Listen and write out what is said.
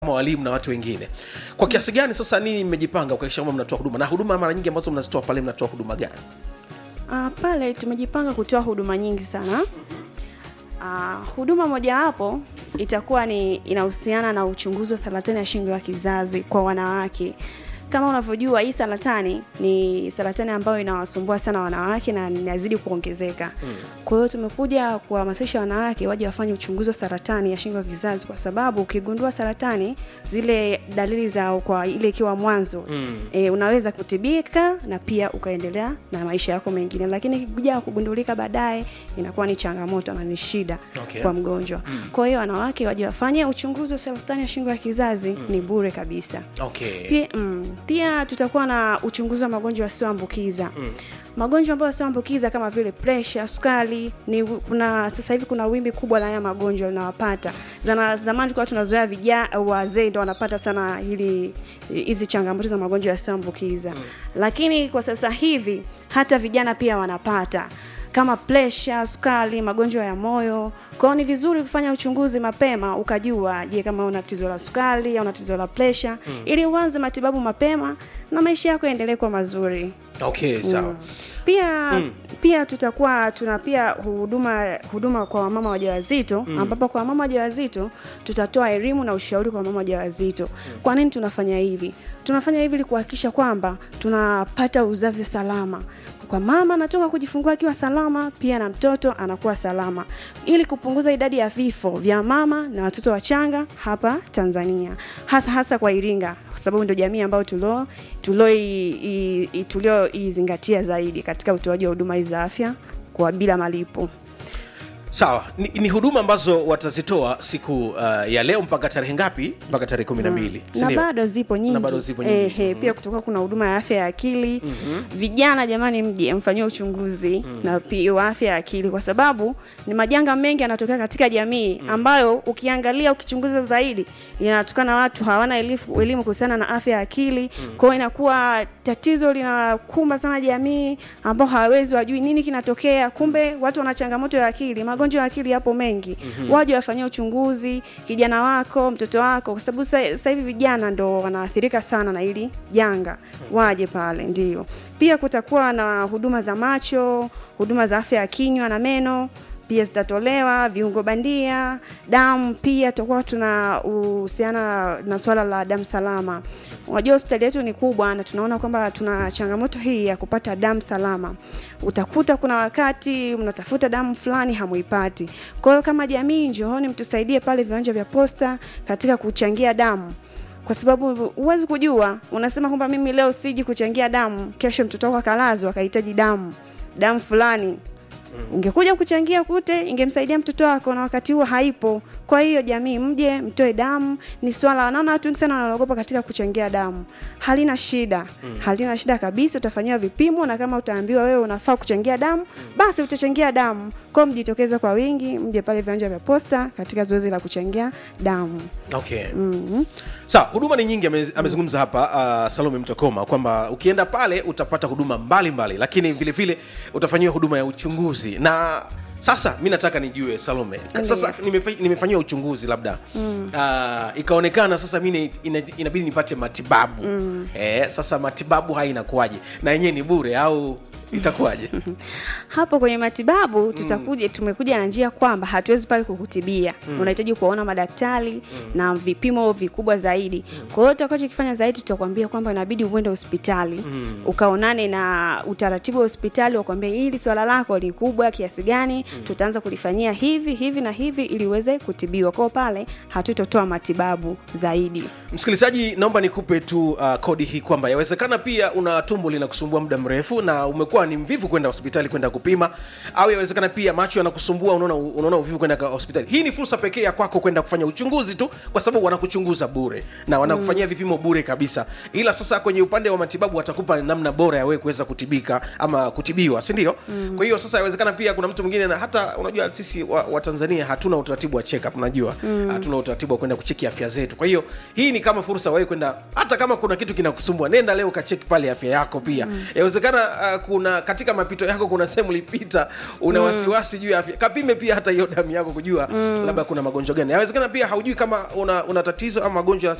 kama walimu na watu wengine kwa kiasi gani sasa nini mmejipanga kuhakikisha kwamba mnatoa huduma na huduma mara nyingi ambazo mnazitoa pale mnatoa huduma gani Uh, pale tumejipanga kutoa huduma nyingi sana. Uh, huduma mojawapo itakuwa ni inahusiana na uchunguzi wa saratani ya shingo ya kizazi kwa wanawake. Kama unavyojua hii saratani ni saratani ambayo inawasumbua sana wanawake na inazidi kuongezeka. Mm. Kwa hiyo tumekuja kuhamasisha wanawake waje wafanye uchunguzi wa saratani ya shingo ya kizazi kwa sababu ukigundua saratani zile dalili za kwa ile ikiwa mwanzo mm. e, unaweza kutibika na pia ukaendelea na maisha yako mengine, lakini ikikuja kugundulika baadaye inakuwa ni changamoto na ni shida Okay. kwa mgonjwa. Mm. Kwa hiyo wanawake waje wafanye uchunguzi wa saratani ya shingo ya kizazi mm. ni bure kabisa. okay Pia, mm, pia tutakuwa na uchunguzi wa magonjwa yasiyoambukiza mm. magonjwa ambayo yasiyoambukiza kama vile presha, sukari ni kuna sasa hivi kuna wimbi kubwa la haya magonjwa linawapata. Zana zamani tulikuwa tunazoea vijana wazee ndio wanapata sana hili hizi changamoto za magonjwa yasiyoambukiza mm. lakini kwa sasa hivi hata vijana pia wanapata kama presha, sukari, magonjwa ya moyo. Kwa hiyo ni vizuri kufanya uchunguzi mapema ukajua, je, kama una tatizo la sukari au una tatizo la presha mm. ili uanze matibabu mapema na maisha yako yaendelee kwa mazuri. okay sawa Pia mm. pia tutakuwa tuna pia huduma huduma kwa wamama wajawazito mm. ambapo kwa wamama wajawazito tutatoa elimu na ushauri kwa wamama wajawazito. Mm. Kwa nini tunafanya hivi? Tunafanya hivi ili kuhakikisha kwamba tunapata uzazi salama kwa mama anatoka kujifungua akiwa salama, pia na mtoto anakuwa salama, ili kupunguza idadi ya vifo vya mama na watoto wachanga hapa Tanzania, hasa hasa kwa Iringa, kwa sababu ndio jamii ambayo tulio tulioizingatia zaidi katika utoaji wa huduma hizi za afya kwa bila malipo. sawa ni, ni huduma ambazo watazitoa siku uh, ya leo mpaka tarehe ngapi mpaka tarehe kumi na mbili si na ndio? bado zipo nyingi, Na bado zipo nyingi. Ehe, pia kutoka kuna huduma ya afya ya akili vijana jamani mje mfanyie uchunguzi na pia wa afya ya akili kwa sababu ni majanga mengi yanatokea katika jamii ambayo ukiangalia ukichunguza zaidi yanatokana na watu hawana elifu- elimu kuhusiana na afya ya akili kwa hiyo inakuwa tatizo linakumba sana jamii ambao hawawezi wajui nini kinatokea kumbe watu wana changamoto ya akili magonjwa ya akili yapo mengi waje wafanyie uchunguzi kijana wako mtoto wako kwa sababu sa- sasa hivi vijana ndo wanaathirika sana na hili janga waje pale ndio pia kutakuwa na huduma za macho huduma za afya ya kinywa na meno pia zitatolewa viungo bandia damu pia tutakuwa tunahusiana na swala la damu salama unajua hospitali yetu ni kubwa na tunaona kwamba tuna changamoto hii ya kupata damu salama utakuta kuna wakati mnatafuta damu fulani hamuipati kwa hiyo kama jamii njooni mtusaidie pale viwanja vya posta katika kuchangia damu kwa sababu huwezi kujua unasema kwamba mimi leo siji kuchangia damu kesho mtoto wako akalazwa akahitaji damu damu fulani ungekuja kuchangia kute ingemsaidia mtoto wako na wakati huo haipo kwa hiyo jamii mje mtoe damu ni swala naona watu wengi sana wanaogopa katika kuchangia damu halina shida mm. halina shida kabisa utafanyiwa vipimo na kama utaambiwa wewe unafaa kuchangia damu basi utachangia damu kwao mjitokeze kwa wingi mje pale viwanja vya posta katika zoezi la kuchangia damu okay mm-hmm. sawa huduma ni nyingi ame- amezungumza hapa uh, salome mtokoma kwamba ukienda pale utapata huduma mbalimbali mbali, lakini vile vile utafanyiwa huduma ya uchunguzi na sasa mi nataka nijue salome sasa nimefa- nimefanyiwa uchunguzi labda mm. uh, ikaonekana sasa mi ni- ina- inabidi nipate matibabu mm. eh, sasa matibabu haya inakuwaje na yenyewe ni bure au itakuwaje hapo kwenye matibabu tutakuja tumekuja na njia kwamba hatuwezi pale kukutibia unahitaji kuwaona madaktari na vipimo vikubwa zaidi kwa hiyo tutakachokifanya zaidi tutakwambia kwamba inabidi uende hospitali ukaonane na utaratibu wa hospitali wakwambia hili swala lako ni kubwa kiasi gani tutaanza kulifanyia hivi hivi na hivi ili uweze kutibiwa kwao pale hatutotoa matibabu zaidi msikilizaji naomba nikupe tu uh, kodi hii kwamba yawezekana pia una tumbo linakusumbua muda mrefu na umekuwa ni mvivu kwenda hospitali kwenda kupima au yawezekana pia macho yanakusumbua unaona unaona uvivu kwenda ka- hospitali hii ni fursa pekee ya kwako kwenda kufanya uchunguzi tu kwa sababu wanakuchunguza bure na wanakufanyia vipimo bure kabisa ila sasa kwenye upande wa matibabu watakupa namna bora ya wewe kuweza kutibika ama kutibiwa si ndio mm. kwa hiyo sasa yawezekana pia kuna mtu mwingine na hata unajua sisi wa, wa tanzania hatuna utaratibu wa check up unajua mm. hatuna utaratibu wa kwenda kucheki afya zetu kwa hiyo hii ni kama fursa wewe kwenda hata kama kuna kitu kinakusumbua nenda leo ukacheki pale afya yako pia mm. yawezekana uh, kuna kuna katika mapito yako kuna sehemu ulipita una wasiwasi juu ya afya kapime pia hata hiyo damu yako kujua labda kuna magonjwa gani yawezekana pia haujui kama una, una tatizo ama magonjwa